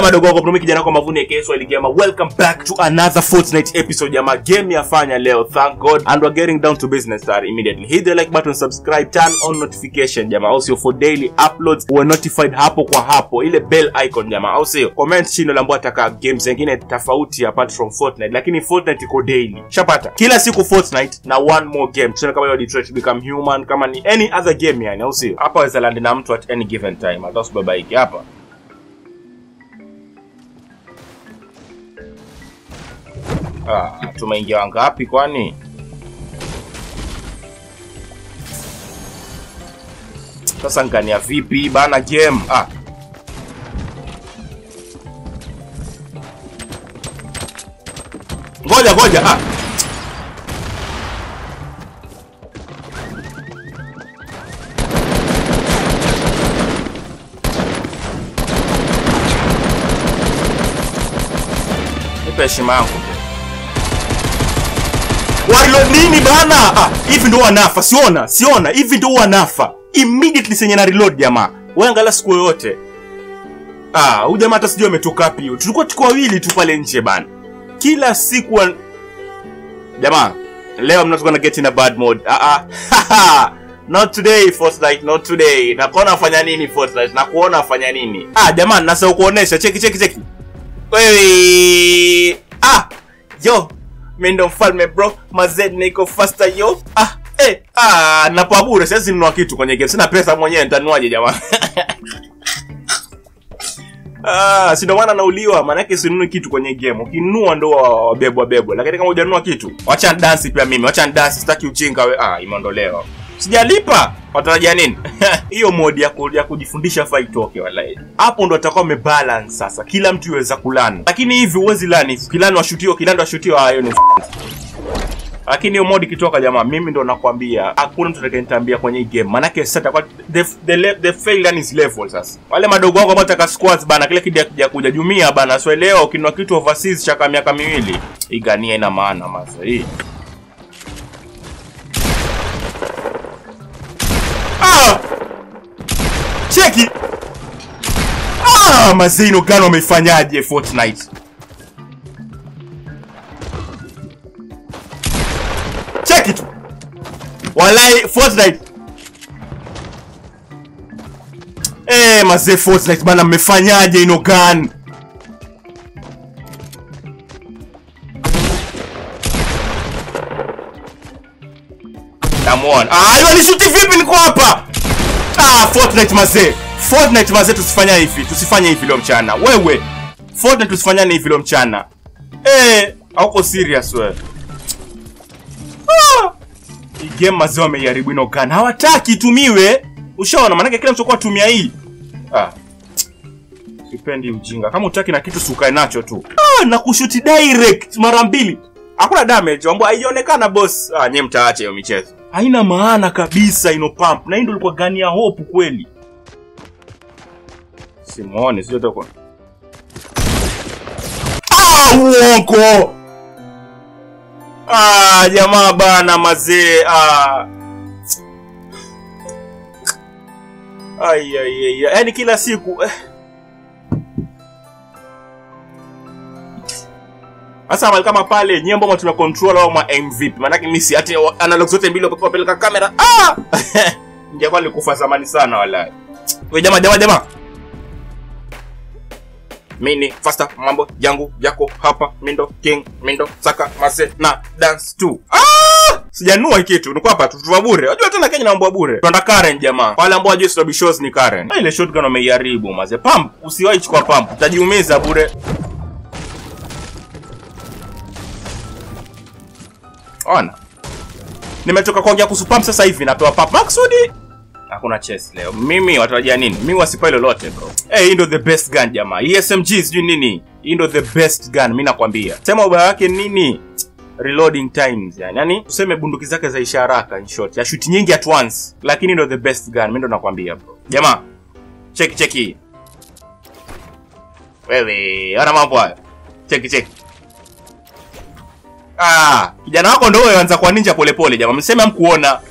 madogo wako Brumi kijana kwa mavuni ya kesho iligema. Welcome back to another Fortnite episode jamaa. Game yafanya leo. Thank God and we're getting down to business sir immediately. Hit the like button, subscribe, turn on notification jamaa. Also for daily uploads we're notified hapo kwa hapo. Ile bell icon jamaa. Au sio? Comment chini lambo ataka games zingine tofauti apart from Fortnite. Lakini Fortnite iko daily. Shapata. Kila siku Fortnite na one more game. Tuseme kama hiyo Detroit Become Human kama ni any other game yani. Au sio? Hapa waweza land na mtu at any given time. Hata usibabaike hapa. Ah, tumeingia wangapi kwani? Sasa ngania vipi bana game? Ah. Ngoja ngoja. Ah. Nipe heshima yangu. Warilo nini bana? Ah, hivi ndo wanafa, siona, siona, hivi ndo wanafa. Immediately senye na reload jamaa. Wewe angalia siku yoyote. Ah, huyu jamaa hata sijui ametoka wapi huyo. Tulikuwa tuko wawili tu pale nje bana. Kila siku wa... Jamaa, leo I'm not gonna get in a bad mood. Ah ah. Not today Fortnite, not today. Nakuona afanya nini Fortnite? Nakuona afanya nini? Ah, jamaa, nasa kuonesha. Cheki cheki cheki. Wewe. Ah, yo, mi ndo mfalme bro mazed niko faster yo ah eh ah napoa bure siwezi nunua kitu kwenye game sina pesa mwenyewe nitanuaje jamaa Ah, si ndo maana nauliwa maanake sinunui kitu kwenye game ukinunua ndo wa- wabebwa bebwa lakini kama hujanunua kitu wacha dansi pia mimi wacha dansi sitaki ujinga we ah imeondolewa sijalipa watarajia nini hiyo modi ya, ku, ya kujifundisha faa itoke walai hapo ndo atakuwa umebalance sasa kila mtu iweza kulani lakini hivi huwezi lani kilani washutio kilani washutio hayo ni lakini hiyo modi ikitoka jamaa mimi ndo nakwambia hakuna mtu atakayenitambia kwenye hii game manake sasa itakuwa the, the, le- the fail yani is level sasa wale madogo wangu ambao taka squads bana kile kija kija kuja jumia bana so leo ukinua kitu overseas cha kama miaka miwili igania ina maana masa hii ah! cheki ah, mazino gani wameifanyaje Fortnite cheki tu walai Fortnite Eh, mazee Fortnite bana mmefanyaje ino gun Namuona. Ah, hiyo nishuti vipi niko hapa? Ah, Fortnite mazee. Fortnite mazee tusifanya hivi. Tusifanye hivi leo mchana. Wewe. Fortnite tusifanyane hivi leo mchana. Eh, hauko serious wewe. Ah! Hii game mazee wameiharibu ino gun. Hawataki itumiwe. Ushaona maana kila mtu kwa tumia hii. Ah. Sipendi ujinga. Kama utaki na kitu sukae nacho tu. Ah, na kushuti direct mara mbili. Hakuna damage, ambapo haionekana boss. Ah, nyie mtaache hiyo michezo. Haina maana kabisa ino pump. Na hii ndio ilikuwa gani ya hope kweli. Simuone, sio toko. Ah, uongo. Ah, jamaa bana mazee. Ah. Ai ai ai. Yaani kila siku eh. Sasa mahali kama pale nyie ambao tuna control au ma MVP. Maana mimi si ati analog zote mbili kwa peleka kamera. Ah! Ningekuwa nilikufa zamani sana wallahi. Wewe jamaa jamaa jamaa. Mini faster mambo yangu yako hapa mindo king mindo saka mase na dance tu. Ah! Sijanua hii kitu. Niko hapa tutuwa bure. Unajua tena Kenya naomba bure. Tunaenda Karen jamaa. Wale ambao hawajui Slobi shows ni Karen. Na ile shotgun wameiharibu maze. Pump usiwahi chukua pump. Utajiumiza bure. Ona. Nimetoka kuongea kuhusu pump sasa hivi natoa pump maksudi. Hakuna chess leo. Mimi watarajia nini? Mimi wasipai lolote bro. Eh, hey, hii ndo the best gun jamaa. Hii SMG sijui nini. Hii ndo the best gun, mimi nakwambia. Sema ubaya wake nini? Reloading times yani. Yaani tuseme bunduki zake zaisha haraka in short. Ya shoot nyingi at once. Lakini ndo the best gun, mimi ndo nakwambia bro. Jamaa. Cheki cheki. Wewe, ona mambo hayo. Cheki cheki. Ah, kijana wako ndo wewe anza kwa ninja polepole jamaa. Mseme hamkuona.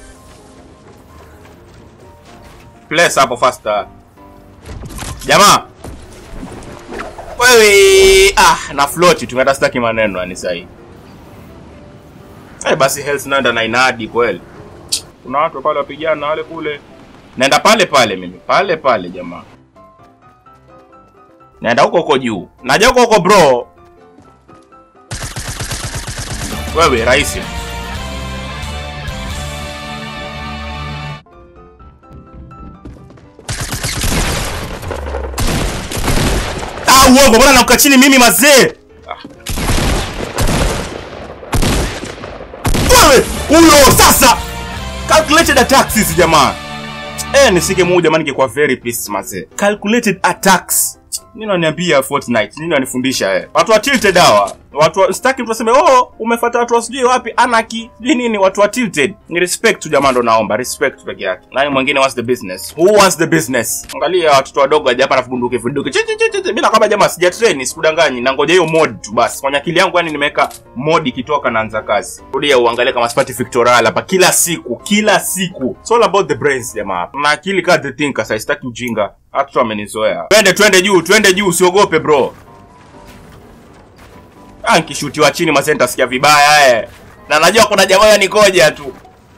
Place hapo faster. Jamaa. wewe ah na float tu hata sitaki maneno yani sahi eh basi health naenda na inadi kweli kuna watu pale wapigana wale kule naenda pale pale mimi pale pale jamaa naenda huko huko juu naja huko huko bro wewe rahisi ah uongo bwana namka chini mimi mazee Ah. wewe huyo sasa calculated attacks hizi jamaa eh nisike muu jamani ningekuwa very pissed mazee calculated attacks nini waniambia Fortnite nini wanifundisha eh watu wa tilted hawa watu wa- sitaki mtu aseme oh umefuata watu wa sijui wapi anaki sijui nini watu wa tilted ni respect tu jamaa ndo naomba respect peke yake nani mwingine wants the business who wants the business angalia watoto wadogo hapa na bunduki bunduki chi chi chi chi mimi kama jamaa sija train sikudanganyi na ngoja hiyo mod tu basi kwenye akili yangu yani nimeweka mod ikitoka naanza kazi rudia uangalie kama sipati victoral hapa kila siku kila siku it's all about the brains jamaa na akili kama the thinker sasa sitaki ujinga hata amenizoea twende twende juu twende juu usiogope bro Ah, nikishutiwa chini mase nitasikia vibaya eh. Na najua kuna jamaa yanikoja tu.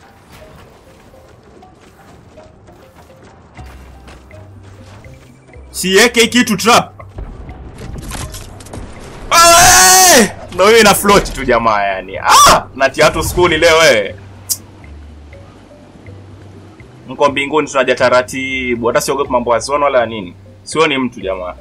Siweke kitu trap. Ah! Ndio hiyo ina float tu jamaa yani. Ah, natia watu skuli leo wewe. Mko mbinguni tunaja taratibu. Hata siogopi mambo ya zone wala nini. Sioni mtu jamaa.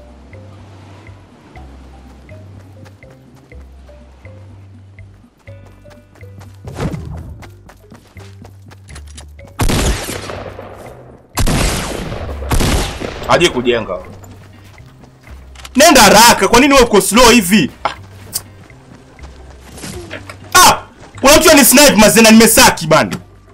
Haje kujenga. Nenda haraka, kwa nini wewe uko slow hivi? Ah. Ah! Kuna mtu ni snipe mazena nimesaki bana.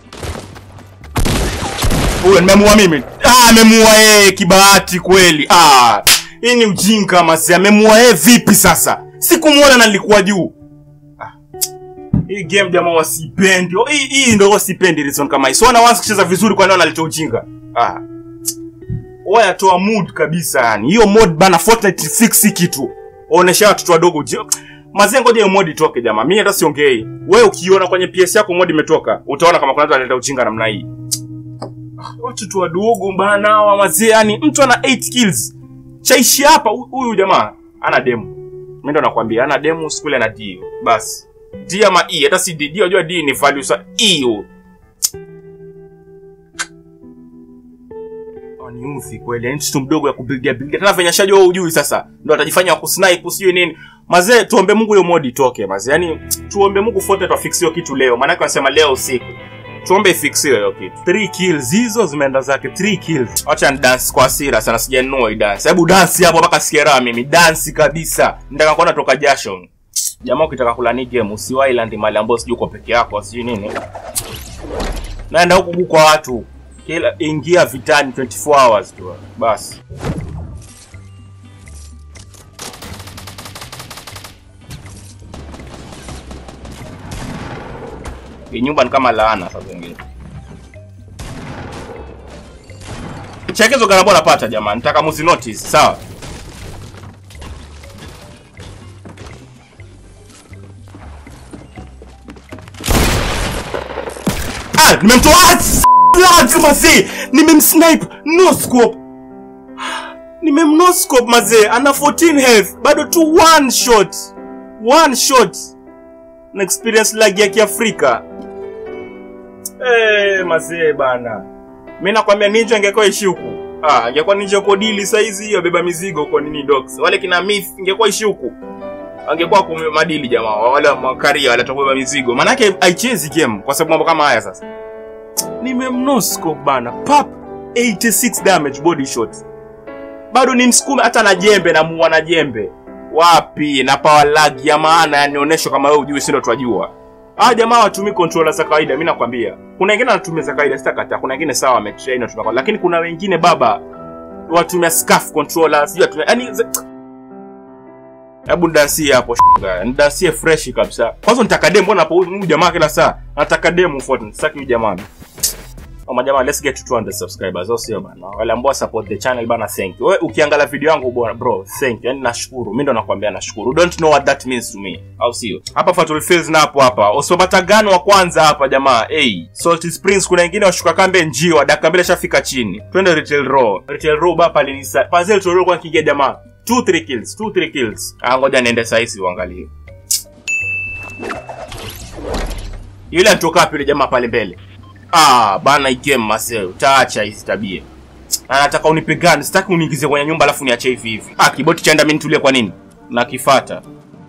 Huyo nimemuua mimi. Ah, amemuua yeye kibahati kweli. Ah. Hii ni ujinga mazee. Amemuua yeye vipi sasa? Sikumuona na nilikuwa juu. Ah. Hii game jamaa wasipendi. Oh, Hii hii ndio wasipendi reason kama hii. So na once kucheza vizuri kwa nini wanaleta ujinga? Ah oya toa mood kabisa yani hiyo mod bana Fortnite fix hii kitu onesha watoto wadogo je- mazee ngoja hiyo mod itoke jamaa mimi hata siongei wewe ukiona kwenye PS yako mod imetoka utaona kama kuna mtu analeta ujinga namna hii Ah, watoto wadogo bana hawa mazee yani mtu ana 8 kills chaishi hapa hu- huyu jamaa ana demo mimi ndo nakwambia ana demo skule na D basi D ama E hata si D D unajua D ni value sa E huyo niuthi kweli yani mtoto mdogo ya kubuildia buildia tena venye shajua wewe ujui sasa ndo atajifanya wa kusnipe sijui nini mazee tuombe Mungu hiyo mod itoke mazee yani tuombe Mungu Fortnite wafixiwe kitu leo maana wanasema leo usiku tuombe ifixiwe hiyo kitu 3 kills hizo zimeenda zake 3 kills acha ni dance kwa hasira sana sijanunua hii dance hebu dance hapo mpaka sikia raha mimi dance kabisa nataka kuona toka jasho jamaa ukitaka kula ni game usiwahi land mali ambayo sijui uko peke yako sijui nini naenda huku kwa watu kila ingia vitani 24 hours tu basi hii nyumba ni kama laana sasa zingine chekezo garabo napata jamani nataka muzi notice sawa ah nimemtoa Lads mazee nimemsnipe no scope nimemno scope mazee ana 14 health bado tu one shot one shot na experience lag ya kiafrika eh mazee bana mimi nakwambia ninja ingekuwa ishi huku ah ingekuwa ninja uko dili saizi hiyo beba mizigo huko nini dogs wale kina myth ingekuwa ishi huku angekuwa kume madili jamaa wale makaria wale atakubeba mizigo manake haichezi game kwa sababu mambo kama haya sasa nimemnosco bana pap 86 damage body shot bado ni msukume hata na jembe namuua na jembe wapi na power lag ya maana yanionyesha kama wewe ujui sindo twajua ah jamaa watumii controller za kawaida mimi nakwambia kuna wengine wanatumia za kawaida sitakataa kuna wengine sawa wametrain wanatumia kwa- lakini kuna wengine baba watumia scarf controller sijui watumia yani hebu nidansie hapo shoga nidansie fresh kabisa kwanza nitaka demo mbona hapo huyu jamaa kila saa nataka demo Fortnite sitaki huyu jamaa majamaa let's get to 200 subscribers au sio bana wale ambao support the channel bana thank you wewe ukiangalia video yangu bwana bro thank you yani nashukuru mimi ndo nakwambia nashukuru you don't know what that means to me au sio hapa Fatul Fields na hapo hapa Osobatagan wa kwanza hapa jamaa hey Salty Springs kuna wengine washuka kambe njiwa dakika mbili shafika chini twende Retail Row Retail Row bapa alinisa Pazel Retail Row kwa kigia jamaa 2 3 kills 2 3 kills ah ngoja niende saizi uangalie yule anatoka wapi yule jamaa pale mbele ah bana hii game mase utaacha hizi tabia Na nataka unipigane sitaki uniingize kwenye nyumba alafu niache hivi hivi ah kiboti chaenda mimi nitulie kwa nini nakifata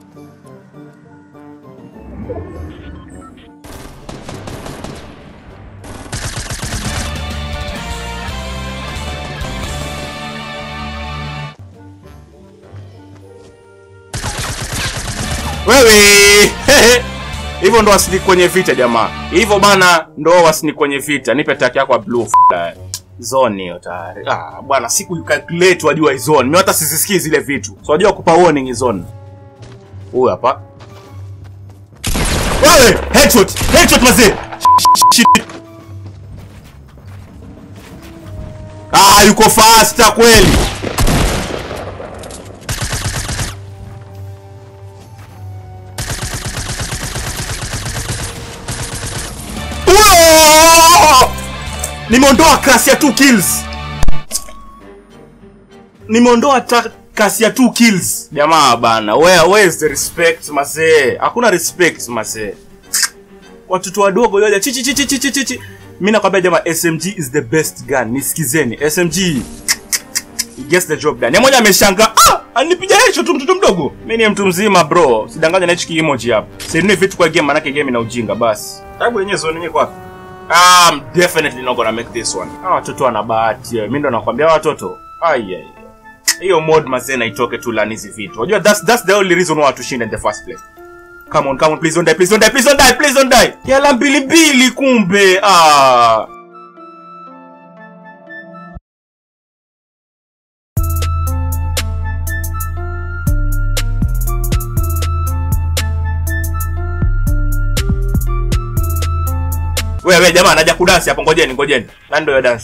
wewe hivyo ndo wasini kwenye vita jamaa hivyo bana ndo wasini kwenye vita nipe taki yako ya blue f- zone hiyo tayari ah bwana siku calculate wajua hii zone mimi hata sizisikii zile vitu so wajua kupa warning hii zone huyu hapa wewe headshot headshot mazee Shit. ah yuko faster kweli Whoa! nimeondoa kasi ya 2 kills nimeondoa ta- kasi ya 2 kills jamaa bana where, where is the respect masee hakuna respect masee watoto wadogo yoja chichi chichi chichi chichi mimi nakwambia jamaa smg is the best gun nisikizeni smg it gets the job done ya moja ameshanga ah anipiga hicho tu mtoto mdogo mimi ni mtu mzima bro sidanganya na hichi emoji hapa sinunui vitu kwa game manake game ina ujinga basi tabu yenyewe zone yenyewe kwa I'm definitely not gonna make this one. Hawa watoto wana bahati. Mimi ndo nakwambia hawa watoto. Ai ai. Hiyo mod mazee na itoke tu lani hizi vitu. Unajua that's that's the only reason why watushinda in the first place. Come on, come on, please don't die, please don't die, please don't die, please don't die. Yala mbili mbili kumbe. Ah. Wewe jamaa anaja kudansi hapo, ngojeni ngojeni. Nani ndio dance?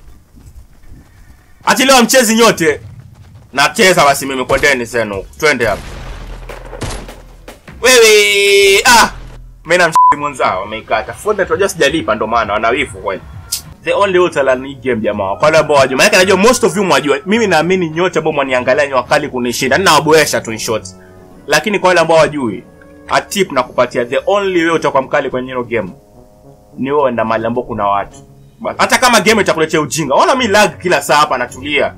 Ati leo mchezi nyote. Nacheza basi mimi kwendeni senu. huku. Twende hapa. Wewe ah mimi na mshiki mwenzao wameikata. Fonda tunajua sijalipa ndo maana wanawifu kweli. The only ultra ni game jamaa. Kwa wale ambao wajua, maana najua most of you mwajua. Mimi naamini nyote ambao mwaniangalia ni wakali kunishinda. Ninawaboesha tu in short. Lakini kwa wale ambao wajui, a tip na kupatia the only way utakuwa mkali kwenye hilo game ni wewe enda mahali ambapo kuna watu Basi. hata kama game itakuletea ujinga ona mi lag kila saa hapa natulia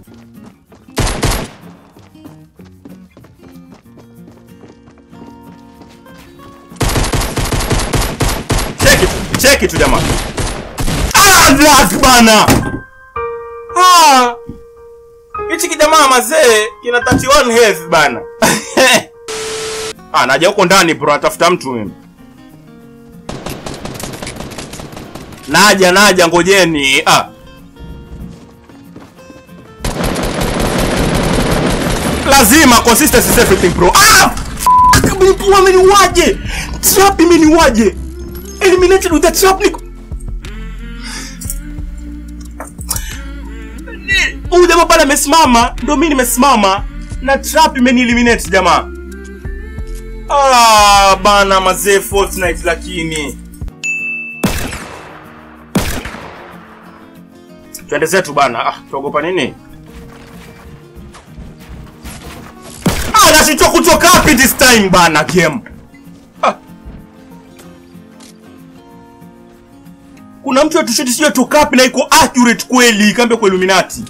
cheki tu cheki tu jamaa ah lag bana ah hichi kijamaa mazee kina 31 health bana ah naja huko ndani bro natafuta mtu mimi naja naja ngojeni ah. lazima consistency is everything bro ah! Fuck, mlipua ameniwaje trap imeniwaje eliminated with the trap niko huyu jamaa pale amesimama ndo mi nimesimama na trap imenieliminate jamaa ah, bana mazee fortnite lakini twende zetu bana ah, tuogopa nini ah, nashindwa kutoka wapi this time bana game ah. kuna mtu atushuti sio toka wapi na iko accurate kweli kambe kwa illuminati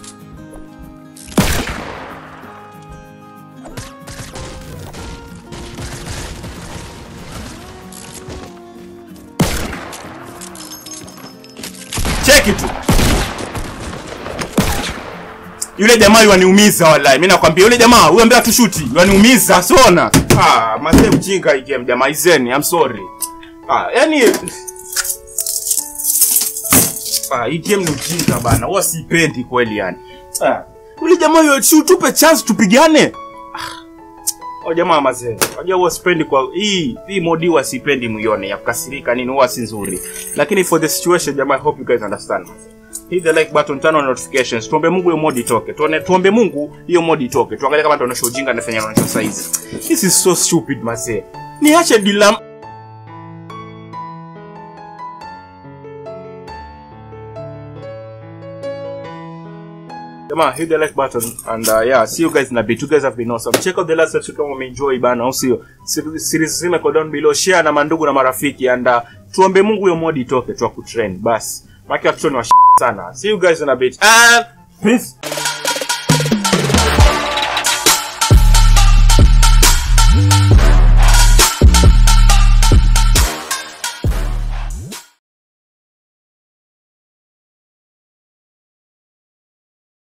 cheki tu yule jamaa yaniumiza wallahi mimi nakwambia yule jamaa huyo ambaye atushuti yaniumiza sona ah mazee mjinga hii game jamaa izeni i'm sorry ah yani ah hii game ni ujinga bana huwa siipendi kweli yani ah yule jamaa yoshu tupe chance tupigane ah. Oh jamaa mazee. Unajua huwa sipendi kwa hii hii modi huwa sipendi muione ya kukasirika nini huwa si nzuri. Lakini for the situation jamaa I hope you guys understand. Hit the like button, turn on notifications. Tuombe Mungu hiyo modi itoke. Tuone tuombe Mungu hiyo modi itoke. Tuangalie kama tunaonyesha ujinga anafanya anaonyesha size. This is so stupid mazee. Niache dilam Jamaa, hit the like button and uh, yeah, see you guys in a bit. You guys have been awesome. Check out the last episode kama umeenjoy bana, au sio? Sir- Series zima iko down below. Share na mandugu na marafiki and uh, tuombe Mungu hiyo modi itoke tu kutrend. Basi. Maki watoto ni wa sana. See you guys in a bit. And peace.